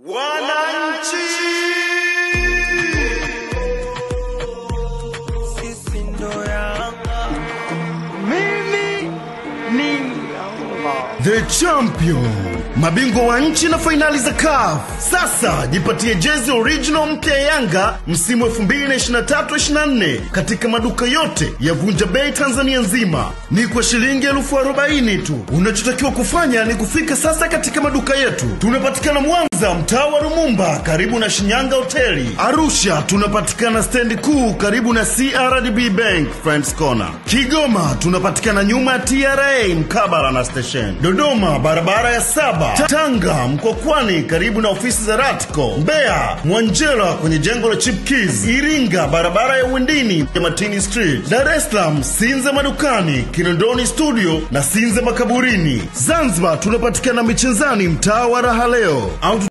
Wananchi, sisi ndo Yanga. Mimi ni Yanga. the champion, mabingwa wa nchi na fainali za CAF. Sasa jipatie jezi original mpya ya Yanga msimu 2023-24 katika maduka yote ya Vunja Bei Tanzania nzima, ni kwa shilingi elfu arobaini tu. Unachotakiwa kufanya ni kufika sasa katika maduka yetu. Tunapatikana Mwanza, mtaa wa Rumumba, karibu na Shinyanga Hoteli. Arusha tunapatikana stendi kuu, karibu na CRDB Bank Friends Corner. Kigoma tunapatikana nyuma ya TRA mkabala na station. Dodoma barabara ya saba. Ta- Tanga Mkokwani karibu na ofisi za Ratco. Mbeya Mwanjela kwenye jengo la Chip Keys. Iringa barabara ya Windini ya Matini Street. Dar es Salaam Sinza madukani, Kinondoni studio na Sinza makaburini. Zanzibar tunapatikana Michezani mtaa wa Raha leo au